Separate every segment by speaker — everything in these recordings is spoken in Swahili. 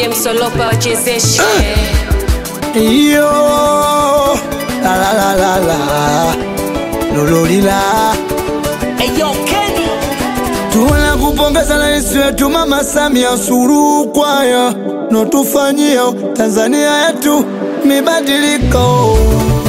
Speaker 1: DJ Msolopa wachezeshe.
Speaker 2: Iyo la la la la la lololila Tuna kupongeza rais wetu Mama Samia Suluhu kwaya notufanyia Tanzania yetu mibadiliko.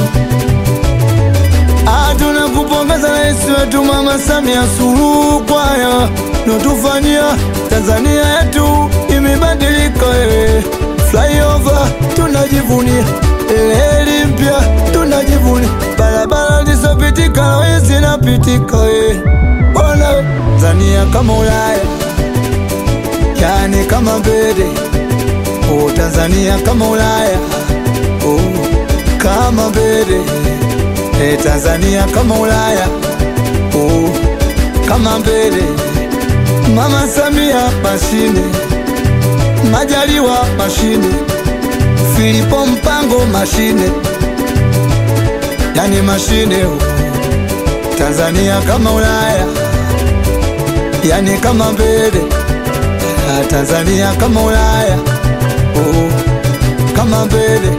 Speaker 2: Ah, tuna kupongeza rais wetu Mama Samia Suluhu kwaya notufanyia Tanzania yetu imebadilika. eh. Flyover tunajivunia, reli mpya tunajivunia, barabara zisizopitika leo zinapitika. eh. Ona we, Tanzania kama Ulaya, yani kama mbele. Oh, Tanzania kama Ulaya, oh, kama mbele. Eh, Tanzania kama Ulaya, oh, kama mbele. Mama Samia mashine, Majaliwa mashine, Filipo Mpango mashine, yani mashine oh. Tanzania kama Ulaya, yani kama mbele. Ah, Tanzania kama Ulaya, oh, kama mbele.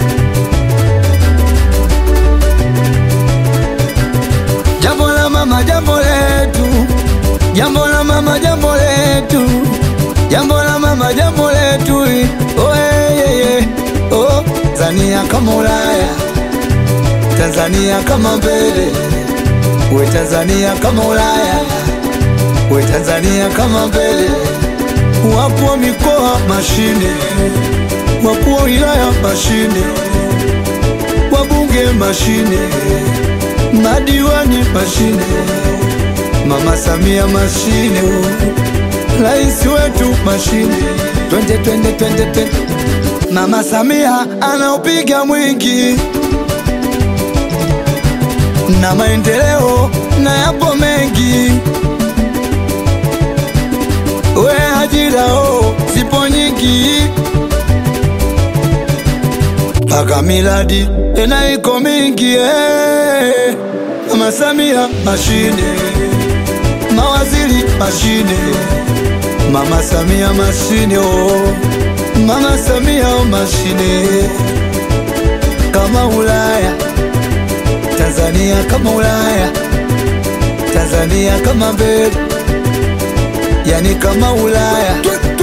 Speaker 2: Jambo la mama, jambo letu, jambo la mama, jambo letu, jambo la mama, jambo letu. Oh, eh, eh, eh. oh, Tanzania kama Ulaya, Tanzania kama mbele. We Tanzania kama Ulaya, we Tanzania kama mbele. Wakuu wa mikoa mashine, wakuu wa wilaya mashine, wabunge mashine, madiwani mashine, Mama Samia mashine, rais wetu mashine. Twende twende twende twende, Mama Samia anaupiga mwingi na maendeleo na yapo mengi, we ajira o zipo nyingi, mpaka miradi tena iko mingi eh. Mama Samia mashine, mawaziri mashine, Mama Samia mashine oh. Mama Samia oh, mashine kama Ulaya Tanzania kama Ulaya, Tanzania kama mbele, yani kama Ulaya.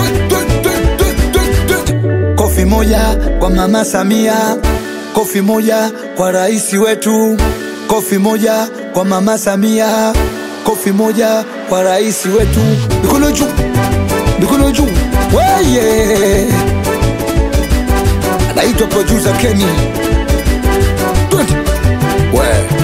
Speaker 2: Kofi moja kwa Mama Samia, kofi moja kwa rais wetu, kofi moja kwa Mama Samia, kofi moja kwa rais wetu. Mikono juu, mikono juu, weye! Anaitwa producer Kenny. Twende. We.